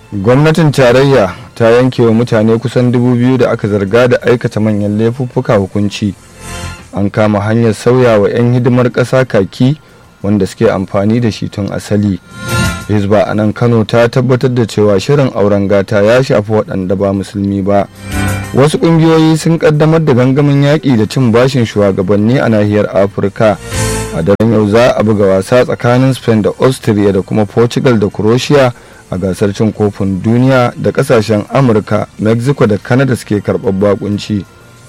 gwamnatin tarayya ta yanke wa mutane kusan dubu biyu da aka zarga da aikata manyan laifuffuka hukunci an kama hanyar sauya wa 'yan hidimar ƙasa kaki wanda suke amfani da shi tun asali hizba a nan kano ta tabbatar da cewa shirin auren gata ya shafi waɗanda ba musulmi ba wasu ƙungiyoyi sun ƙaddamar da gangamin yaƙi da cin bashin shugabanni a nahiyar afirka a daren yau za a buga wasa tsakanin spain da austria da kuma portugal da croatia a gasar cin kofin duniya da kasashen amurka mexico da canada suke karɓar bakunci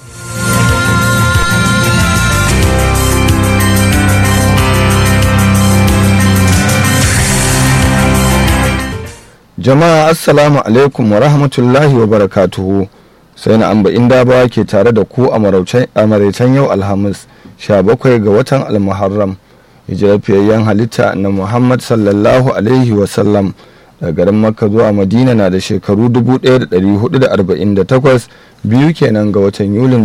jama'a assalamu alaikum wa rahmatullahi wa barakatuhu sai na amba inda ba ke tare da ku a maraicen yau alhamis 17 ga watan almuharram hijirafiyayyen halitta na muhammad sallallahu alaihi wasallam daga garin makka zuwa madina na da shekaru 1448 biyu kenan ga watan yulin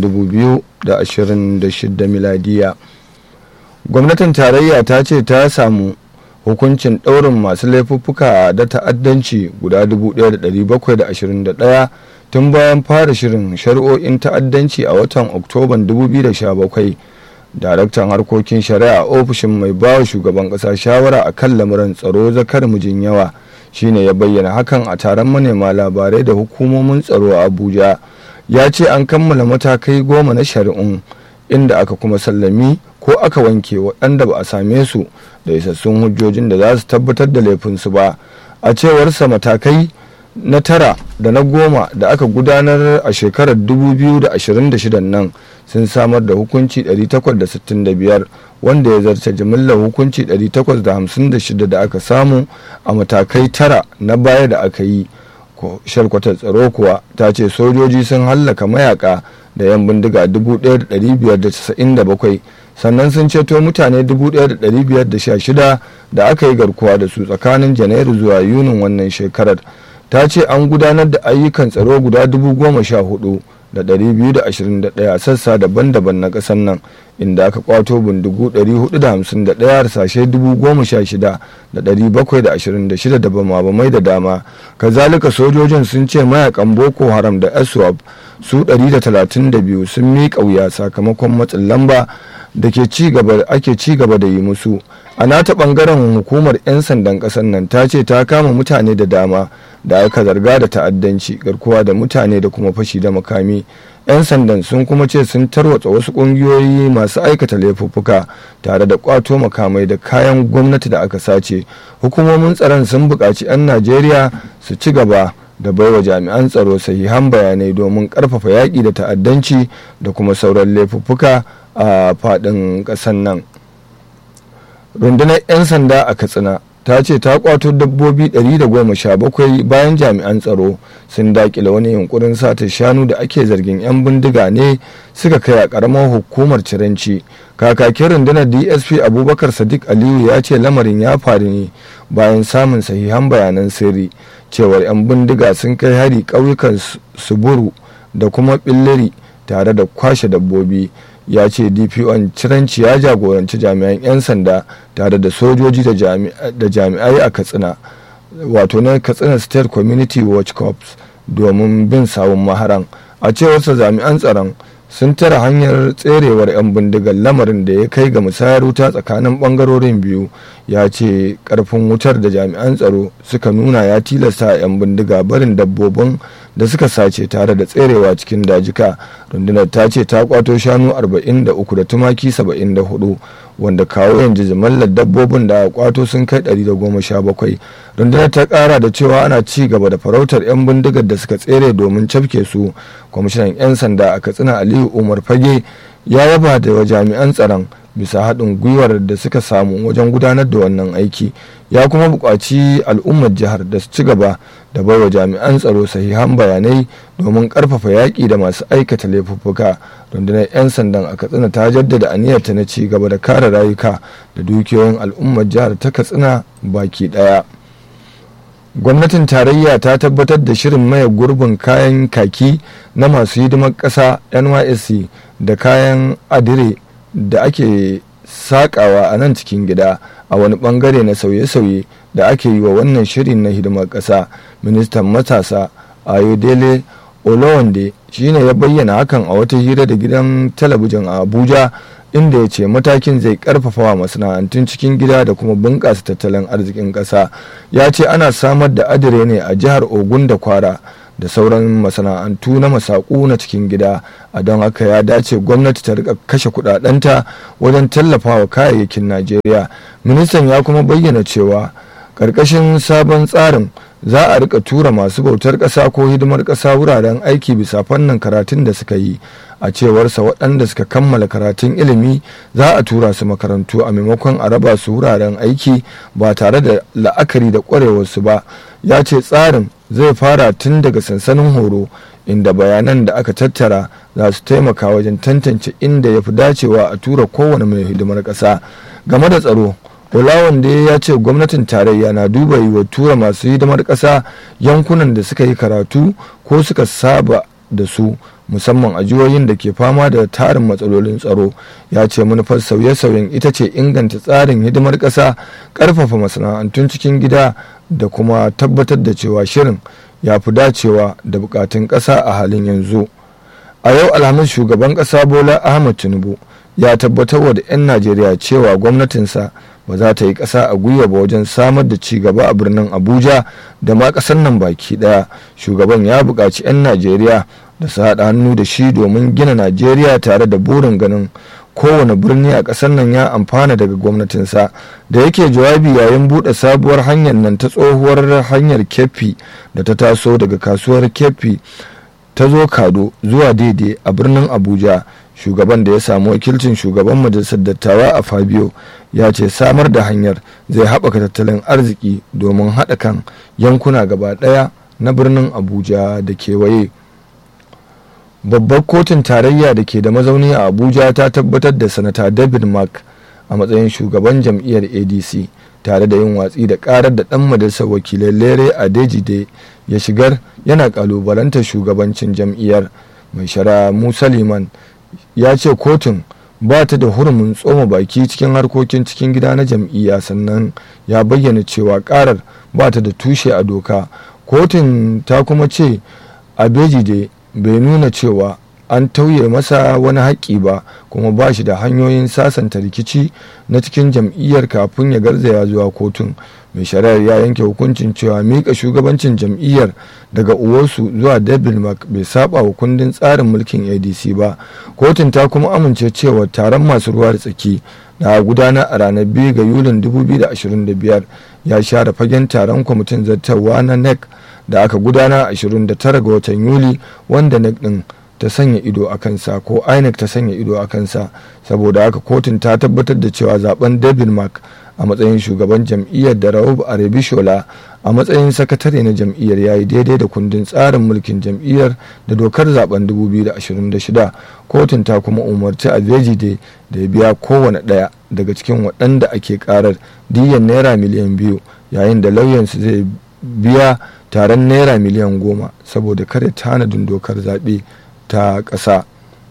2026 miladiya gwamnatin tarayya ta ce ta samu hukuncin ɗaurin masu laifuffuka da ta'addanci guda 1721 tun bayan fara shirin shari'o'in ta'addanci a watan oktoban 2017 daraktan harkokin shari'a a ofishin mai bawa shugaban ƙasa shawara a kan lamuran tsaro zakar mijin yawa shine ya bayyana hakan a taron manema labarai da hukumomin tsaro a abuja ya ce an kammala matakai goma na shari'un inda aka kuma sallami ko aka wanke waɗanda ba a same su da isassun hujjojin da za su tabbatar da laifinsu ba a cewarsa matakai na tara da na goma da aka gudanar a shekarar 2026 nan sun samar da hukunci 865 wanda ya zarce jimillar hukunci 856 da aka samu a matakai tara na baya da aka yi shalkwatar tsaro kuwa ta ce sojoji sun hallaka mayaka da 'yan bindiga 1597 sannan sun ceto mutane 1516 da aka yi garkuwa da su tsakanin janairu zuwa yunin wannan shekarar ta ce an gudanar da ayyukan tsaro guda 14,000 da 221 sassa daban-daban na ƙasar nan inda aka kwato bindigu 451 harsashe 16,726 da bama-bamai da dama kazalika sojojin sun ce mayakan boko haram da aswab su 132 sun miƙa wuya sakamakon matsin lamba da ke ake ci gaba da yi musu a nata bangaren hukumar 'yan sandan ƙasar nan ta ce ta kama mutane da dama da aka zarga da ta'addanci garkuwa da mutane da kuma fashi da makami 'yan sandan sun kuma ce sun tarwatsa wasu ƙungiyoyi masu aikata laifuffuka tare da kwato makamai da kayan gwamnati da aka sace hukumomin tsaron sun buƙaci 'yan najeriya su ci gaba da baiwa jami'an tsaro sahihan bayanai domin ƙarfafa yaƙi da ta'addanci da kuma sauran laifuffuka a faɗin ƙasar nan rundunar 'yan sanda a katsina ta ce ta kwato dabbobi 117 bayan jami'an tsaro sun dakile wani yunkurin sata shanu da ake zargin 'yan bindiga ne suka kai a karamar hukumar ciranci kakakin rundunar dsp abubakar sadiq aliyu ya ce lamarin ya faru ne bayan samun sahihan bayanan sirri cewar 'yan bindiga sun kai hari ƙauyukan suburu da kuma billiri tare da kwashe dabbobi ya ce dpon ciranci ya jagoranci jami'an 'yan sanda tare da sojoji da jami'ai a katsina wato na katsina state community watch corps domin bin sawun maharan a cewarsa jami'an tsaron sun tara hanyar tserewar 'yan bindigar lamarin da ya kai ga musayar wuta tsakanin bangarorin biyu ya ce karfin wutar da jami'an tsaro suka nuna ya tilasta 'yan bindiga barin dabbobin da suka sace tare da tserewa cikin dajika rundunar ta ce ta kwato shanu 43 da tumaki 74 wanda kawo yanzu jimallar dabbobin da kwato sun kai 117 rundunar ta kara da cewa ana ci gaba da farautar 'yan bindigar da suka tsere domin cafke su kwamishinan 'yan sanda a katsina aliyu umar fage ya yaba da jami'an tsaron bisa haɗin gwiwar da suka samu wajen gudanar da wannan aiki ya kuma buƙaci al'ummar jihar da su ci gaba da baiwa jami'an tsaro sahihan bayanai domin ƙarfafa yaƙi da masu aikata laifuffuka rundunar 'yan sandan a katsina ta jaddada aniyarta na ci gaba da kare rayuka da dukiyoyin al'ummar jihar ta katsina baki ɗaya gwamnatin tarayya ta tabbatar da shirin maye gurbin kayan kaki na masu hidimar ƙasa nysc da kayan adire da ake sakawa a nan cikin gida a wani bangare na sauye-sauye da ake yi wa wannan shirin na hidimar ƙasa ministan matasa ayodele olowande shine ya bayyana hakan a wata hira da gidan talabijin a abuja inda ya ce matakin zai karfafa wa masana'antun cikin gida da kuma bunƙasa tattalin arzikin ƙasa ya ce ana samar da adire ne a jihar ogun da kwara da sauran masana'antu na masaku na cikin gida a don haka ya dace gwamnati ta rika kashe kudadenta wajen tallafawa kayayyakin najeriya ministan ya kuma bayyana cewa ƙarƙashin sabon tsarin za a rika tura masu bautar ƙasa ko hidimar ƙasa wuraren aiki bisa fannin karatun da suka yi a cewarsa waɗanda suka kammala karatun ilimi za a tura su makarantu a maimakon a raba su wuraren aiki ba tare da la'akari da ƙwarewarsu ba ya ce tsarin zai fara tun daga sansanin horo inda bayanan da aka tattara za su taimaka wajen tantance inda ya fi dacewa a tura kowane mai hidimar ƙasa game da tsaro Olawande ya ce gwamnatin tarayya na duba yiwa tura masu hidimar ƙasa yankunan da suka yi karatu ko suka saba da su musamman a jihohin da ke fama da tarin matsalolin tsaro ya ce manufar sauye-sauyen ita ce inganta tsarin hidimar ƙasa ƙarfafa masana'antun cikin gida da kuma tabbatar da cewa shirin ya fi dacewa da bukatun ƙasa a halin yanzu a yau alhamis shugaban ƙasa bola ahmad tinubu ya tabbatar da 'yan najeriya cewa gwamnatinsa ba za ta yi ƙasa a gwiwa ba wajen samar da ci gaba a birnin abuja da ma ƙasar nan baki ɗaya shugaban ya buƙaci 'yan najeriya da su haɗa hannu da shi domin gina najeriya tare da burin ganin kowane birni a ƙasar nan ya amfana daga gwamnatinsa da yake jawabi yayin buɗe sabuwar hanyar nan ta tsohuwar hanyar kefi da ta taso daga kasuwar kefi ta zo kado zuwa daidai a birnin abuja shugaban da ya samu wakilcin shugaban majalisar dattawa a fabio ya ce samar da hanyar zai haɓaka tattalin arziki domin haɗa kan yankuna gaba ɗaya na birnin abuja da kewaye babbar kotun tarayya da ke da mazauni a abuja ta tabbatar da sanata david mark a matsayin shugaban jam'iyyar adc tare da yin watsi da karar da dan majalisar wakilai lere a dejide ya shigar yana kalubalantar shugabancin jam'iyyar mai shara musa liman ya ce kotun ba ta da hurumin tsoma baki cikin harkokin cikin gida na jam'iyya sannan ya bayyana cewa karar ba ta da tushe a doka kotun ta kuma ce abejide bai nuna cewa an tauye masa wani haƙƙi ba kuma ba shi da hanyoyin sasanta rikici na cikin jam'iyyar kafin ya garzaya zuwa kotun mai shari'ar ya yanke hukuncin cewa miƙa shugabancin jam'iyyar daga uwarsu zuwa david mark bai saba wa kundin tsarin mulkin adc ba kotun ta kuma amince cewa taron masu ruwa da tsaki na gudana a ranar 2 ga yulin 2025 ya share fagen taron kwamitin zartarwa na nec da aka gudana 29 ga watan yuli wanda nec din ta sanya ido a kansa ko inec ta sanya ido a kansa saboda haka kotun ta tabbatar da cewa zaben david mark a matsayin shugaban jam'iyyar da raub arebishola a matsayin sakatare na jam'iyyar ya yi daidai da kundin tsarin mulkin jam'iyyar da dokar zaben 2026 kotun ta kuma umarci a vejide da ya biya kowane ɗaya daga cikin waɗanda ake karar diyan naira miliyan biyu yayin da lauyansu zai biya taron naira miliyan goma saboda kare tanadin dokar zaɓe ta ƙasa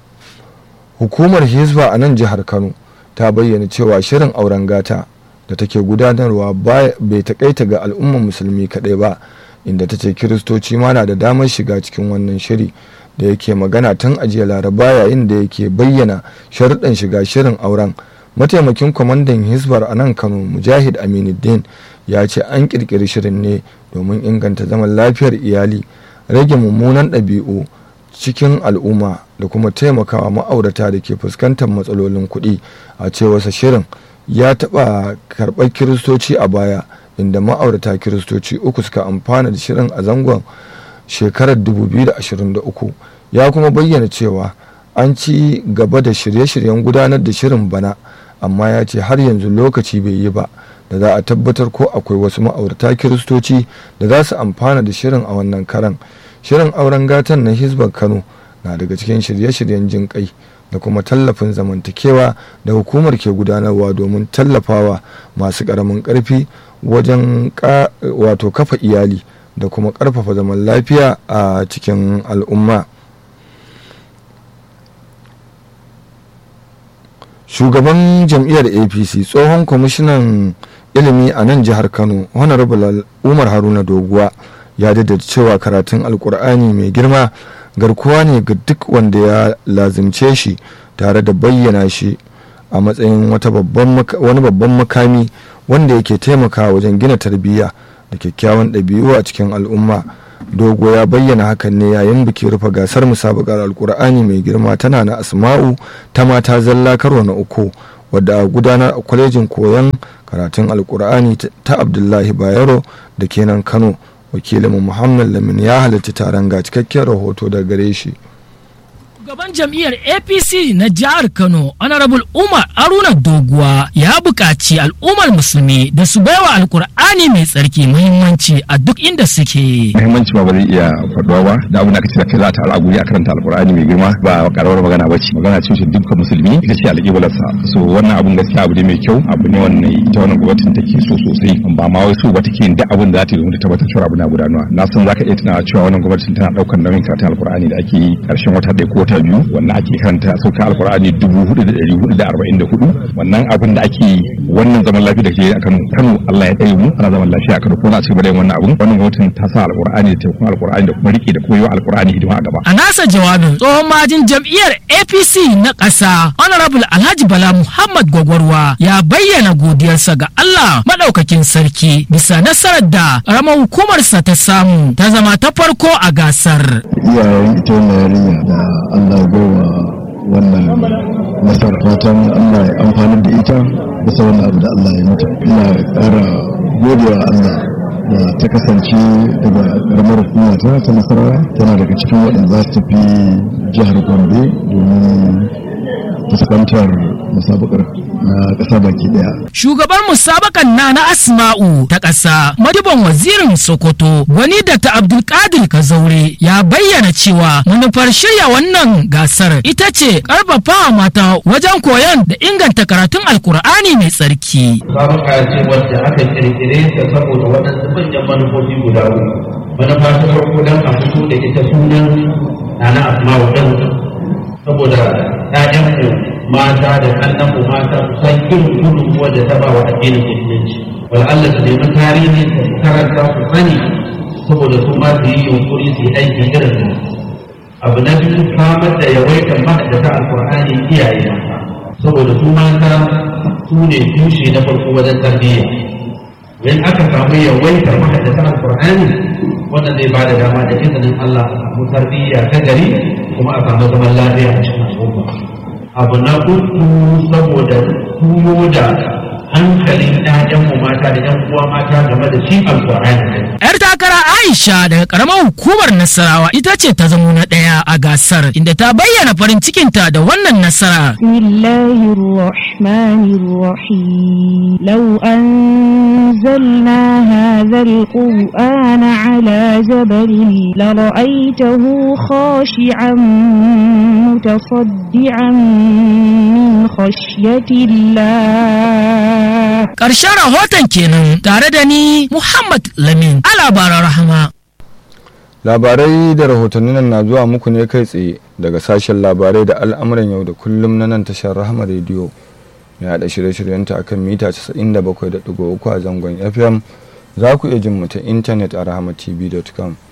hukumar hizba a nan jihar kano ta bayyana cewa shirin auren gata da take gudanarwa bai takaita ga al'ummar musulmi kaɗai ba inda ta ce kiristoci ma na da damar shiga cikin wannan shiri da yake magana tun ajiya laraba yayin da yake bayyana sharuɗan shiga shirin auren mataimakin kwamandan hisbar a nan kano mujahid aminuddin ya ce an ƙirƙiri shirin ne domin inganta zaman lafiyar iyali rage mummunan ɗabi'u cikin al'umma da kuma taimakawa ma'aurata da ke fuskantar matsalolin kuɗi a cewarsa shirin ya taɓa karɓar kiristoci a baya inda ma'aurata kiristoci uku suka amfana da shirin a zangon shekarar 2023 ya kuma bayyana cewa an ci gaba da shirye-shiryen gudanar da shirin bana amma ya ce har yanzu lokaci bai yi ba da za a tabbatar ko akwai wasu ma'aurata kiristoci da za su amfana da shirin a wannan karan shirin auren gatan na hisbar kano na daga cikin shirye-shiryen jin kai da kuma tallafin zamantakewa da hukumar ke gudanarwa domin tallafawa masu ƙaramin ƙarfi wajen wato kafa iyali da kuma ƙarfafa zaman lafiya a cikin al'umma shugaban jam'iyyar apc tsohon kwamishinan ilimi a nan jihar kano honorable umar haruna doguwa ya da cewa karatun alkur'ani mai girma garkuwa ne ga duk wanda ya lazimce shi tare da bayyana shi a matsayin wani babban makami wanda yake taimakawa wajen gina tarbiyya da kyakkyawan ɗabi'u a cikin al'umma dogo ya bayyana hakan ne yayin biki rufe gasar musabakar alkur'ani mai girma tana na asma'u ta mata zalla karo na uku wadda a gudanar a kwalejin koyon karatun alkur'ani ta abdullahi bayero da kenan kano wakilinmu muhammad lamin ya halarci taron ga cikakken rahoto daga gare shi Shugaban jam'iyyar APC na jihar Kano, Honorable Umar Aruna Doguwa ya buƙaci al'ummar musulmi da su baiwa alkur'ani mai tsarki muhimmanci a duk inda suke. Muhimmanci ba ba zai iya faɗuwa ba, da abin da aka ce kai za ta al'aguri a karanta alkur'ani mai girma ba karawar magana ba ce. Magana ce ce dukkan musulmi ita ce alƙiblarsa. So wannan abin gaskiya abu ne mai kyau, abu ne wannan ita wannan gwamnatin take so sosai. Ba ma wai so ba take yin duk abin da za ta yi domin ta tabbatar cewa abu na gudanuwa. Na san za ka iya tunawa cewa wannan gwamnatin tana ɗaukar nauyin karatun alkur'ani da ake yi ƙarshen wata ɗaya ko wata biyu wannan ake karanta sauka alkur'ani dubu hudu da ɗari hudu da arba'in da hudu wannan abin da ake wannan zaman lafiya da ke a kano kano allah ya tsaye mu ana zaman lafiya a kano ko za a ci gaba da yin wannan abin wannan gwamnatin ta sa alkur'ani da taimakon alkur'ani da kuma riƙe da kuma yi wa alkur'ani hidima a gaba. A nasa jawabin tsohon majin jam'iyyar APC na ƙasa Honorable Alhaji Bala Muhammad Gwagwarwa ya bayyana godiyarsa ga Allah maɗaukakin sarki bisa nasarar da ƙaramar hukumarsa ta samu ta zama ta farko a gasar. Iyayen ita wannan yarinya da Allah ya wa wannan nasar fatan Allah ya amfanar da ita bisa wannan abu da Allah ya mata ina ƙara godewa Allah da ta kasance daga ƙaramar hukuma ta ta nasarawa tana daga cikin waɗanda za su tafi jihar Gombe domin fuskantar musabakar na ƙasa baki daya. Shugabar musabakan na na Asma'u ta ƙasa madiban wazirin Sokoto wani da ta Abdulkadir Kazaure ya bayyana cewa manufar shirya wannan gasar ita ce ƙarfafa mata wajen koyon da inganta karatun Alkur'ani mai tsarki. Musabaka ce wadda aka kirkire ta saboda waɗansu manyan manufofi guda uku. Manufa ta farko don a fito da ita sunan na na Asma'u ɗin saboda ‘ya'yanmu mata da kannanmu mata su san irin gudunmuwa da ta ba wa addinin musulunci wal Allah su nemi tarihin su karanta su sani saboda su ma su yi yunkuri su yi aiki irin nan abu na biyu samar da yawaitar mahaddata alkur'ani iyaye mata saboda su mata su ne tushe na farko wajen tarbiyya in aka samu yawaitar mahaddata alkur'ani wannan zai ba da dama da izinin Allah a samu tarbiyya ta gari kuma a samu zaman lafiya a cikin al'umma abu na uku saboda tuyo da hankalin ƴaƴanmu mata da ƴan uwa mata game da shi alƙur'ani Yar takara Aisha daga karamar hukumar Nasarawa ita ce ta zamo na ɗaya a gasar inda ta bayyana farin cikinta da wannan nasara. Bismillahir Rahmanir Rahim. Law anzalna hadha al-Qur'ana ala jabalin la ra'aytahu khashi'an mutasaddian min khashyati Allah. Ƙarshen rahoton kenan tare da ni Muhammad Lamin. labaran rahama. Labarai da rahotannin nan na zuwa muku ne kai tsaye daga sashen labarai da al'amuran yau da kullum na nan tashar rahama rediyo mai haɗa shirye-shiryenta akan mita 97.3 a zangon FM za ku iya jin mu ta intanet a rahamatv.com.